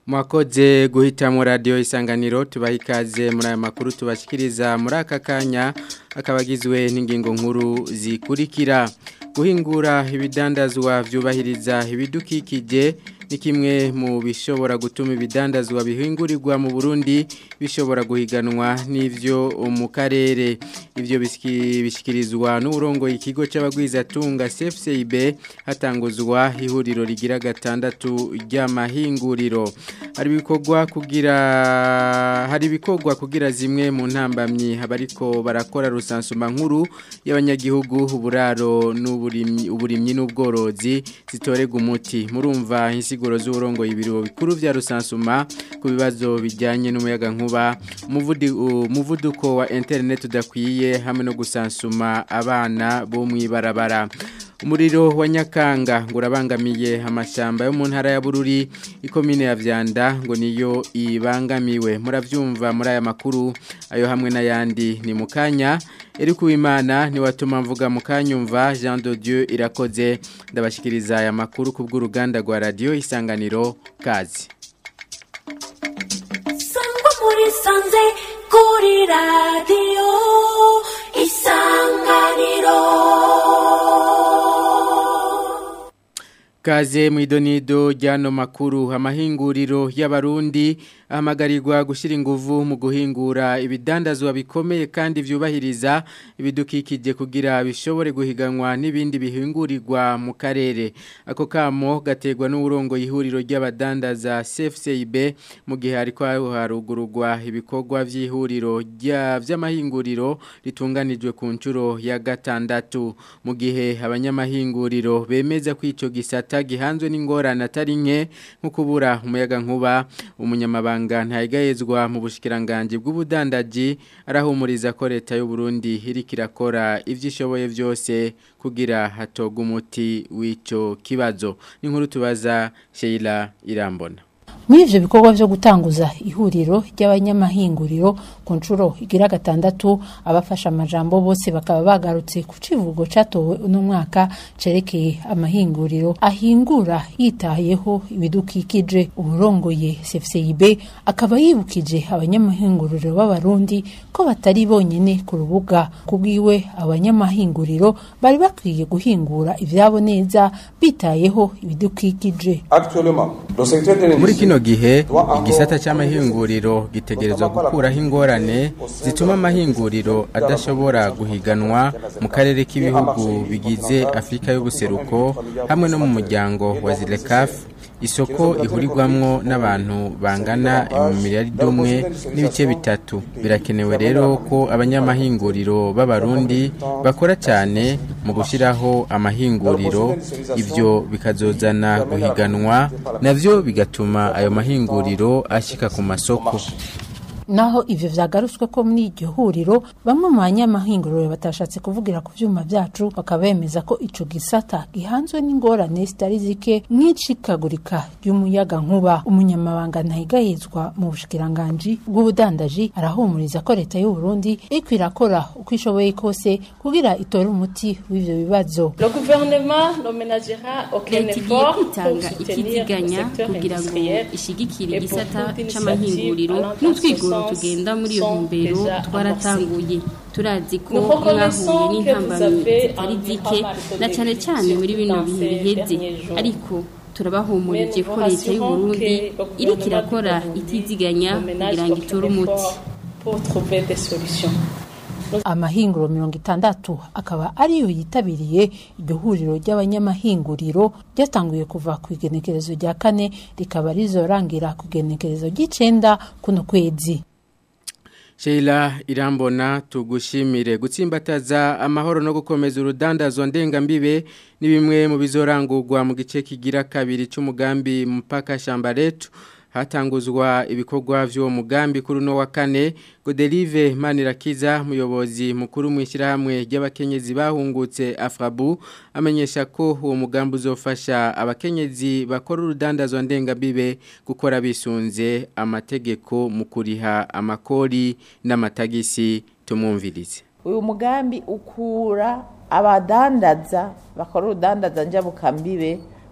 mwakoze guhitamo radiyo isanganiro tubaha ikaze muri aya makuru tubashyikiriza muri aka kanya akaba agizwe n'ingingo nkuru zikurikira guhingura ibidandazwa byubahiriza ibidukikije ni kimwe mu bishobora gutuma ibidandazwa bihingurirwa mu Burundi bishobora guhiganwa n'ivyo mu karere ivyo bishyikirizwa n'uburongo ikigo c'abagwizatunga CFCIB hatanguzwa ihuriro rigira gatandatu ry'amahinguriro hari ibikorwa kugira hari ibikorwa kugira zimwe mu ntambamyi abariko barakora rusansuma nkuru y'abanyagihugu uburaro n'uburimyi uburimyi n'ubworozi zitorega umuti murumva insiguro z'uburongo ibiro bikuru vya rusansuma ku bibazo bijyanye n'umuyaga nkuba umuvuduko wa internet udakwiye hamwe no gusansuma abana bo mwibarabara umuriro wa nyakanga ngo urabangamiye amashyamba yo mu ntara ya bururi ikomine ya vyanda ngo niyo ibangamiwe muravyumva muri aya makuru ayo hamwe n'ayandi ni mukanya eri kuwimana ni watuma mvuga mukanyumva Jean de Dieu irakoze ndabashikiriza aya makuru kubw'uruganda rwa radio isanganiro kazi Sangwa muri sanze kuri radio isanganiro Kaze mwidonido ryano makuru amahinguriro y'abarundi ahamagarirwa gushyira inguvu mu guhingura ibidandazwa bikomeye kandi vyubahiriza ibidukikije kugira bishobore guhiganwa n'ibindi bihingurirwa mu karere ako kamo gategwa n'uburongo ihuriro ry'abadandaza CFCIB mu gihe hariko harugururwa ibikorwa vy'ihuriro vy'amahinguriro ritunganijwe ku ncuro ya gatandatu mu gihe abanyamahinguriro bemeza ko ico gisata gihanzwe n'ingorane atari nke nko kubura umuyaga nkuba umunyamabanga ntayigayezwa mu bushikiranganje bw'ubudandaji arahumuriza ko leta y'u Burundi iriko irakora ivyo ishoboye vyose kugira hatoga umuti w'ico kibazo n'inkuru tubaza Sheila Irambona muri ivyo bikorwa vyo gutanguza ihuriro ry'abanyamahinguriro ku nshuro igira gatandatu abafasha amajambo bose bakaba bagarutse ku civugo catowe uno mwaka cerekeye amahinguriro ahingura yitayeho ibidukikije uburongoye CFCIB akaba yibukije abanyamahinguriro b'abarundi ko batari bonyene ku rubuga kubwiwe abanyamahinguriro bari bakwiye guhingura ivyabo neza bitayeho ibidukikije muri kino gihe igisata cy'amahinguriro gitegerezwa gukuraho ingorane zituma amahinguriro adashobora guhiganwa mu karere k'ibihugu bigize afurika y'ubuseruko hamwe no mu muryango wa zirekafu isoko ihurirwamwo n'abantu bangana miliyaridi umwe n'ibice bitatu birakenewe rero ko abanyamahinguriro b'abarundi bakora cyane mu gushyiraho amahinguriro ibyo bikazozana guhiganwa navyo bigatuma ayo mahinguriro ashika ku masoko naho ivyo vyagarutswe ko muri iryo huriro bamwe mu banyamahinguriro batashatse kuvugira ku vyuma vyacu bakaba bemeza ko ico gisata gihanzwe n'ingorane zitari zike nk'icikagurika ry'umuyaga nkuba umunyamabanga ntahigahizwa mu bushikiranganji bw'ubudandaji arahumuriza ko leta y'u Burundi iriko irakora uko ishoboye kose kugira itore umuti w'ivyo bibazo leta igiye kwitanga ikiziganya kugira ngo ishigikire igisata c'amahinguriro n'utwigoro tugenda muri iyo ntumbero twaratanguye turazi ko mwahuye n'intambamyi zitari zike na cyane cyane muri bino bihe biheze ariko turabahumurije ko leta y'u Burundi iriko irakora itiziganya kugira ngo itore umuti amahinguro mirongo itandatu akaba ariyo yitabiriye iryo huriro ry'abanyamahinguriro ryatanguye kuva ku igenekerezo rya kane rikaba rizorangira ku igenekerezo ry'icenda kuno kwezi Sheila irambona tugushimire gutsimbataza amahoro no gukomeza urudandazwa ndengambibe ni bimwe mu bizorangurwa mu gice kigira kabiri cy'umugambi mpaka shamba letu hatanguzwa ibikorwa vy'uwo mugambi kuri no wa kane Godelive Manirakiza muyobozi mukuru mu ishyirahamwe ry'abakenyezi bahungutse Afrabu amenyesha ko uwo mugambi uzofasha abakenyezi bakora urudandazwa ndengabibe gukora bisunze amategeko mu kuriha amakori n'amatagisi tumwumvirize uyu mugambi ukura abadandaza bakora urudandaza njabukambibe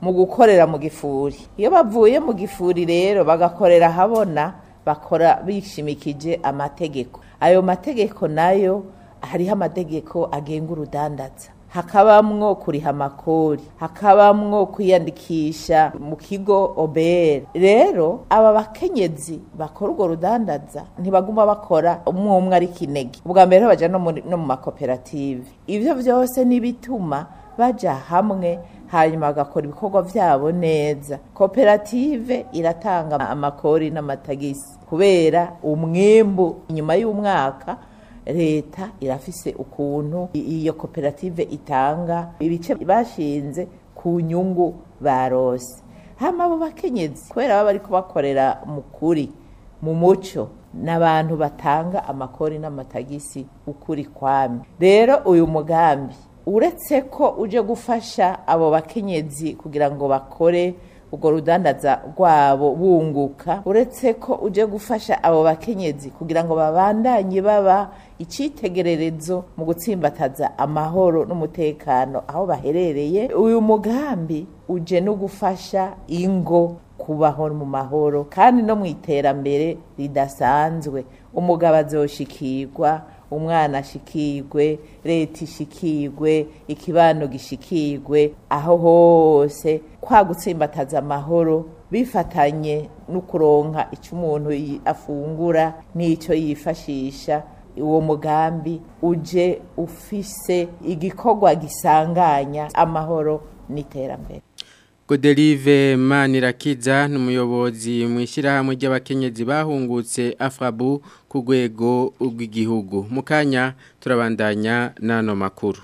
mu gukorera mu gifuri iyo bavuye mu gifuri rero bagakorera habona bakora bishimikije amategeko ayo mategeko nayo hariho amategeko agenga urudandaza hakabamwo kuriha amakori hakabamwo kwiyandikisha mu kigo obr rero aba bakenyezi bakora urwo rudandaza ntibaguma bakora umwe umwe ari kinege ubwa mbere baja no muri- no mu makoperative ivyo vyose nibituma baja hamwe hanyuma bagakora ibikorwa vyabo neza koperative iratanga amakori n'amatagisi kubera umwimbu inyuma y'umwaka leta irafise ukuntu i- iyo koperative itanga ibice bashinze ku nyungu barose hama abo bakenyezi kubera baba bariko bakorera mu kuri mu muco n'abantu batanga amakori n'amatagisi ukuri kwami rero uyu mugambi uretse ko uje gufasha abo bakenyezi kugira ngo bakore urwo rudandaza rwabo bunguka uretse ko uje gufasha abo bakenyezi kugira ngo babandanye baba icyitegererezo mu gutsimbataza amahoro n'umutekano aho baherereye uyu mugambi uje no gufasha ingo kubaho mu mahoro kandi no mu iterambere ridasanzwe umugabo azoshikirwa umwana ashikirwe leta ishikirwe ikibano gishikirwe aho hose kwa gutsimbataza amahoro bifatanye no kuronka icyo umuntu yi- afungura n'icyo yifashisha uwo mugambi uje ufise igikorwa gisanganya amahoro n'iterambere Godelive Manirakiza n'umuyobozi mu ishyirahamwe ry'abakenyezi bahungutse Afrabu ku rwego rw'igihugu mu kanya turabandanya n'ano makuru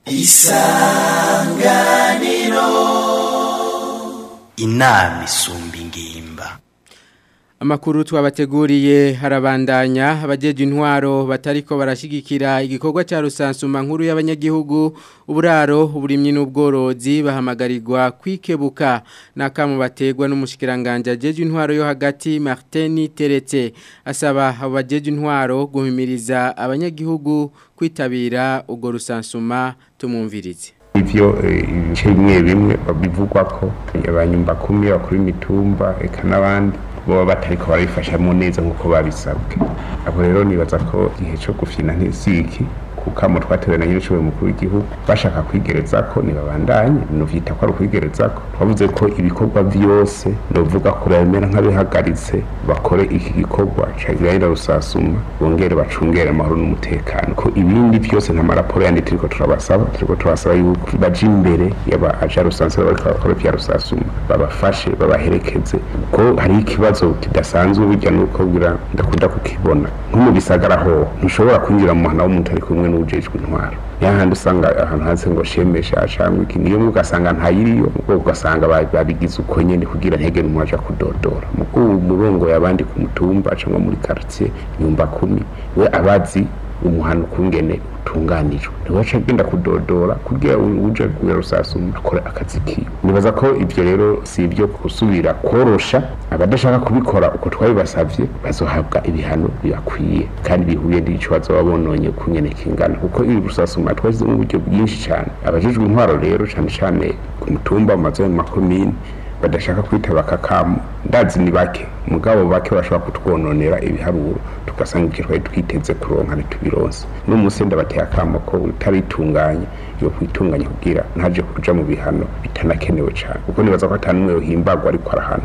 inama isumba ingimba Amakuru twabateguriye harabandanya abajeje intwaro batariko barashigikira igikorwa ca rusansuma nkuru y'abanyagihugu uburaro uburimyi n'ubworozi bahamagarirwa kwikebuka nakamu bategwa n'umushikiranganje ajeje intwaro yo hagati Martin Teretse asaba abo bajeje intwaro guhimiriza abanyagihugu kwitabira ubwo rusansuma tumumvirize ivyo eh, ibice bimwe bimwe bivugwa ko abanyumba kumi bakuru imitumba eka n'abandi boba batariko barabifashamo neza nk'uko babisabwe abo rero nibaza ko igihe co gufyina ntisiki kukamo twatewe na nyir'ishoboye mukuru w'igihugu bashaka kwigereza ko nibabandanye novyita ko ari ukwigereza ko twavuze ko ibikorwa vyose novuga ko babimera nk'abihagaritse bakore iki gikorwa cagirahira rusasuma bongere bacungere amahoro n'umutekano ko ibindi vyose nk'amaraporo yandi turiko turabasaba turiko turabasaba yuko baja imbere yaba aja rusanzwe bariko barakora vya rusasuma babafashe babaherekeze ko hari ikibazo kidasanzwe burya nuko bwira ndakunda kukibona nko mu bisagara ho ntushobora kwinjira mu muhana w'umuntu ari kumwe n'uwujejwe intwaro yahandi usanga ahantu hanze ngo shemesha cyangwa iki niyo mwe ugasanga ntayiriyo ubwo ugasanga ba- babigize uko nyene kugira ntege umuntu aja kudodora muko umurongo yabandi ku mutumba cyangwa muri quartier nyumba kumi we abazi umuhano ukungene utunganijwe ntiwaca agenda kudodora kugira uje kuya rusasuma akore akazi kiwe nibaza ko ivyo rero si ibyo gusubira korosha abadashaka kubikora uko twabibasavye bazohabwa ibihano bibakwiye kandi bihuye n'ico bazoba bononye kungene kingana kuko iri rusasuma twashizemo uburyo bwinshi cyane abajejwe intwaro rero cane cane ku mutumba mu mazu mu makomine badashaka kwitaba akakamu ndazi ni bake mugabo bake bashobora kutwononera ibiharuro tugasanga ibyo twari twiteze kuronka ntitubironse n'umunsi ndabateye akamo ko utaritunganye yo kwitunganya kugira ntaje kuja mu bihano bitanakenewe cyane kuko nibaza ko atanumwe yohimbagwa ariko arahana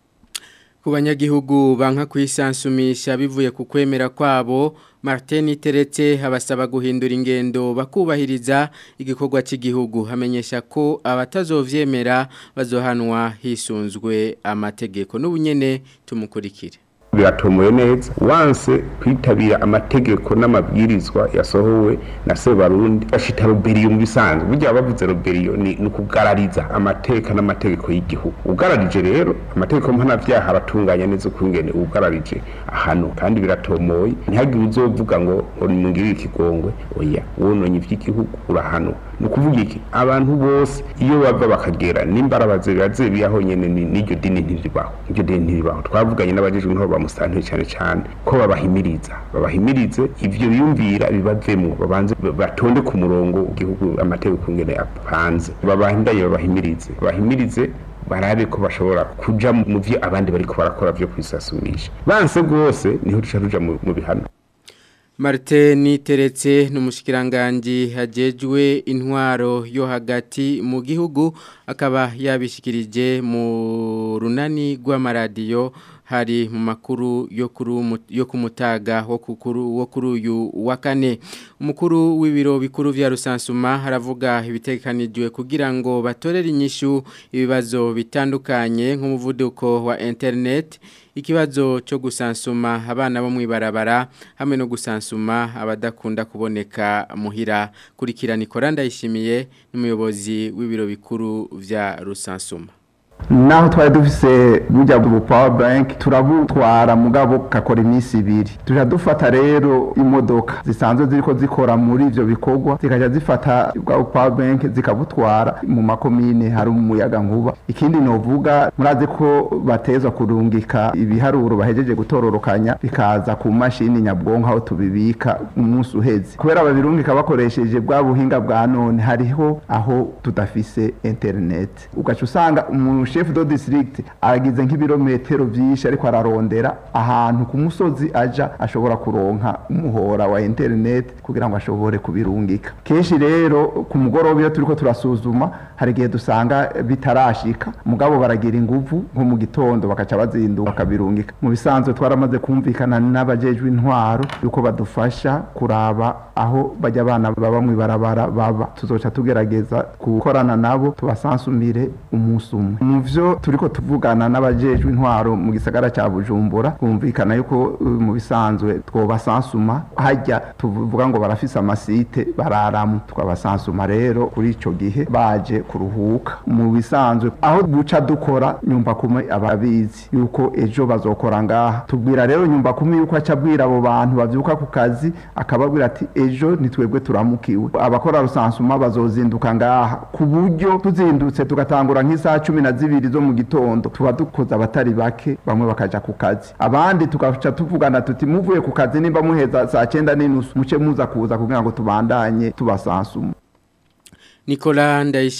ku banyagihugu banka kwisansumisha bivuye ku kwemera kwabo Martin Teretse abasaba guhindura ingendo bakubahiriza igikorwa cy'igihugu hamenyesha ko abatazovyemera bazohanwa hisunzwe amategeko n'ubunyene tumukurikire biratomoye neza wanse kwitabira amategeko n'amabwirizwa yasohowe na Sebarundi bashita roberiyo mu bisanzwe burya bavuze roberiyo ni ni ukugarariza amateka n'amategeko y'igihugu ugararije rero amategeko mpanavyaha aratunganya neza ukungene ugararije ahantu kandi biratomoye ntihagire uzovuga ngo ngo nimungirire ikigongwe oya wononye ivy'igihugu urahano ni ukuvuga iki abantu bose iyo bava bakagera nimba arabaze birazebiyaho nyene ni- n'iryo dini ntiribaho iryo dini ntiribaho twavuganye n'abajejwe intwaro musanteri cyane cyane ko babahimiriza babahimirize ivyo biyumvira bibavemwo babanze batonde ku murongo igihugu amategeko ngene apanze babahindaye babahimirize babahimirize barabe ko bashobora kuja mu vyo abandi bariko barakora vyo kwisasumisha banse rwose niho duca tuja mu mu bihano Martin Niteretse n'umushikiranganje hajejwe intwaro yo hagati mu gihugu akaba yabishikirije mu runani rw'amaradiyo hari mu makuru yo kuri yo kumutaga wo kukuru wo kuri uyu wa kane umukuru w'ibiro bikuru vya Rusansuma haravuga ibitekanijwe kugira ngo batorere inyishu ibibazo bitandukanye nk'umuvuduko wa internet ikibazo cyo gusansuma abana bo mwibarabara hamwe no gusansuma abadakunda kuboneka muhira kurikira Nicola ndayishimiye n'umuyobozi w'ibiro bikuru vya Rusansuma naho twari dufise burya bu power bank turabutwara mugabo kakora iminsi ibiri tuja dufata rero imodoka zisanzwe ziriko zikora muri ivyo bikorwa zikaja zifata bwa power bank zikabutwara mu makomine hari umuyaga nkuba ikindi novuga murazi ko batezwa kurungika ibiharuro bahejeje gutororokanya bikaza ku mashini nyabwonko aho tubibika umunsi uheze kubera babirungika bakoresheje bwa buhinga bwa none hariho aho tudafise internet ugaca usanga umuntu chef de district aragize nk'ibirometero byinshi ariko ararondera ahantu ku musozi aja ashobora kuronka umuhora wa internet kugira ngo ashobore kubirungika kenshi rero ku mugoroba iyo turiko turasuzuma hari igihe dusanga bitarashika mugabo baragira inguvu nko mu gitondo bakaca bazinduka bakabirungika mu bisanzwe twaramaze kumvikana n'abajejwe intwaro yuko badufasha kuraba aho bajya abana baba mu ibarabara baba tuzoca tugerageza gukorana nabo tubasansumire umunsi umwe mu vyo turiko tuvugana n'abajejwe intwaro mu gisagara ca Bujumbura kumvikana yuko uh, mu bisanzwe twobasansuma hajya tuvuga ngo barafise amasite bararamu twabasansuma rero kuri ico gihe baje kuruhuka mu bisanzwe aho buca dukora nyumba kumwe ababizi yuko ejo bazokora ngaha tubwira rero nyumba kumwe yuko aca abwira abo bantu bavyuka ku kazi akababwira ati ejo nitwebwe turamukiwe abakora rusansuma bazozinduka ngaha ku buryo tuzindutse tugatangura nk'isaha cumi na zibiri zo mu gitondo tuba dukoze abatari bake bamwe bakaja ku kazi abandi tugaca tuvugana tuti muvuye ku kazi nimba muheza saa cyenda n'inusu muce muza kuza kugira ngo tubandanye tubasansuma Nicola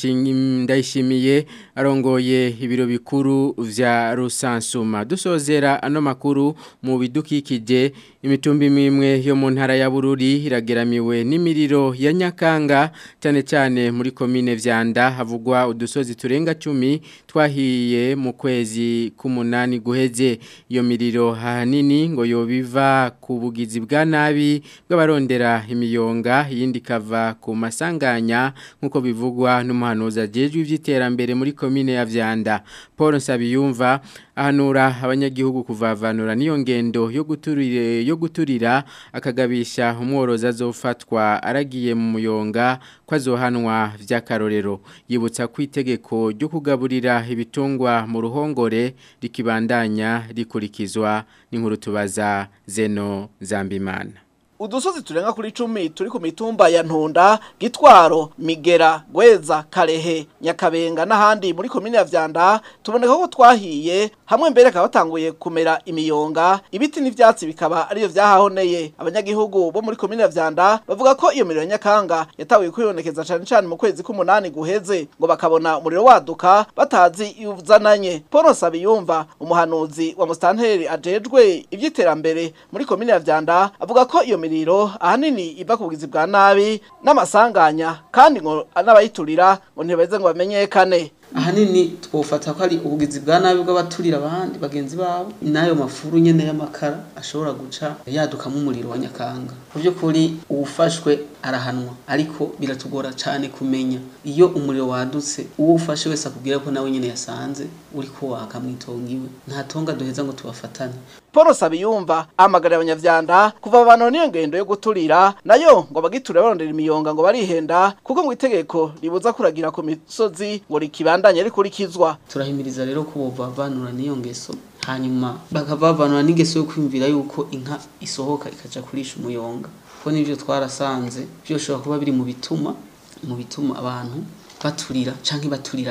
ndayishimiye arongoye ibiro bikuru vya Rusansuma dusozera ano makuru mu bidukikije imitumbi mimwe yo mu ntara ya Bururi irageramiwe n'imiriro ya Nyakanga cyane cyane muri komine vyanda havugwa udusozi turenga 10 twahiye mu kwezi k'umunani guheze iyo miriro hanini ngo yobiva ku bugizi bwa nabi bw'abarondera imiyonga yindi kava ku masanganya nkuko bivugwa n'umuhanuzi ajejwe ivy'iterambere muri komine ya Vyanda Paul Nsabiyumva ahanura abanyagihugu kuvavanura niyo ngendo yo guturire yo guturira akagabisha umworoza azofatwa aragiye mu muyonga ko azohanwa vy'akarorero yibutsa ku itegeko ryo kugaburira ibitungwa mu ruhongore rikibandanya rikurikizwa n'inkuru tubaza Zeno Zambimana udusozi turenga kuri icumi turi ku mitumba ya ntunda gitwaro migera gweza karehe nyakabenga n'ahandi muri komine ya vyanda tuboneka ko twahiye hamwe mbere akaba batanguye kumera imiyonga ibiti n'ivyatsi bikaba ariyo vyahahoneye abanyagihugu bo muri komine ya vyanda bavuga ko iyo miriro ya nyakanga yatawiye kwibonekeza cane cane mu kwezi k'umunani guheze ngo bakabona umuriro waduka batazi iwuzananye paul nsabiyumva umuhanuzi wa musitanteri ajejwe ivy'iterambere muri komine ya vyanda avuga ko iyo miriro ahanini iva ku bugizi bwa nabi n'amasanganya kandi ngo n'abayiturira ngo ntibeze ngo bamenyekane ahanini twofata ko ari ubugizi bwa nabi bw'abaturira abandi bagenzi babo n'ayo mafuru nyene y'amakara ashobora guca yadukamo umuriro wa nyakanga mu by'ukuri uwufashwe arahanwa ariko biratugora cyane kumenya iyo umuriro wadutse uwo ufashe wese akubwira ko nawe nyene yasanze uri ko waka mwitonga iwe nta tonga duheza ngo tubafatane Paul Sabiyumva amagarira abanyavyanda kuva abantu niyo ngendo yo guturira nayo ngo bagiture barondera imiyonga ngo barihenda kuko ngo itegeko ribuza kuragira ku misozi ngo rikibandanye rikurikizwa turahimiriza rero ko bovavanura n'iyo ngeso hanyuma bakavavanura n'ingeso yo kwimvira yuko inka isohoka ikaja kurisha umuyonga kuko nivyo twarasanze byoshobora kuba biri mu bituma mu bituma abantu baturira canke baturirana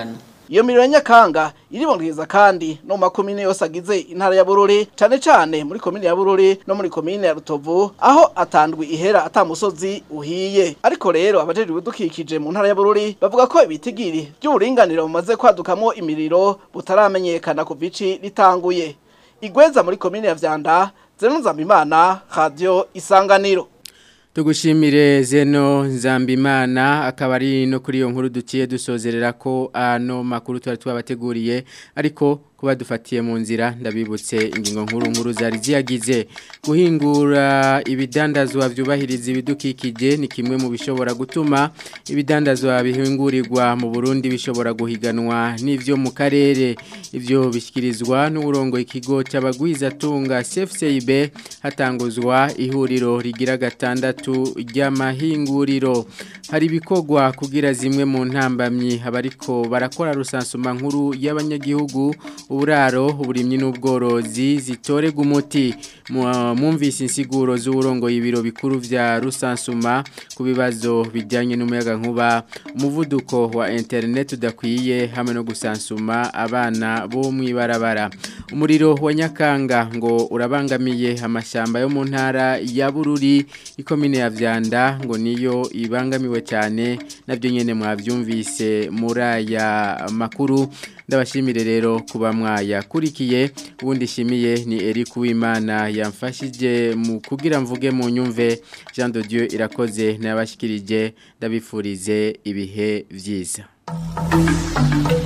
iyo miriro ya nyakanga iribonekeza kandi no mu makomine yose agize intara ya bururi cane cane muri komine ya bururi no muri komine ya rutovu aho atandwi ihera ata musozi uhiye ariko rero abajejwe ibidukikije mu ntara ya bururi bavuga ko ibitigiri by'uburinganire bumaze kwadukamwo imiriro butaramenyekana kuva ici ritanguye igweza muri komine ya vyanda zeno nzambimana radio isanganiro Tugushimire zeno nzambimana akaba ari no kuri iyo nkuru duciye dusozerera ko ano makuru twari twabateguriye ariko kuba dufatiye mu nzira ndabibutse ingingo nkuru nkuru zari ziyagize guhingura ibidandazwa byubahiriza ibidukikije ni kimwe mu bishobora gutuma ibidandazwa bihingurirwa mu Burundi bishobora guhiganwa n'ivyo mu karere ivyo bishyikirizwa n'uburongo ikigo cy'abagwizatunga CFCIB hatanguzwa ihuriro rigira gatandatu ry'amahinguriro hari ibikogwa kugira zimwe mu ntambamyi abariko barakora rusansuma nkuru y'abanyagihugu uburaro uburimyi n'ubworozi zitorega umuti mwumvise insiguro z'uburongo y'ibiro bikuru vya rusansuma ku bibazo bijyanye n'umuyaga nkuba umuvuduko wa internet udakwiye hamwe no gusansuma abana bo mu ibarabara umuriro wa nyakanga ngo urabangamiye amashyamba yo mu ntara ya bururi ikomine ya vyanda ngo niyo ibangamiwe cyane nabyo nyene mwavyumvise muri aya makuru ndabashimire rero kuba mwayakurikiye ubundi shimiye ni Eric Uwimana yamfashije mu kugira mvuge mu nyumve Jean de Dieu irakoze nabashikirije ndabifurize ibihe vyiza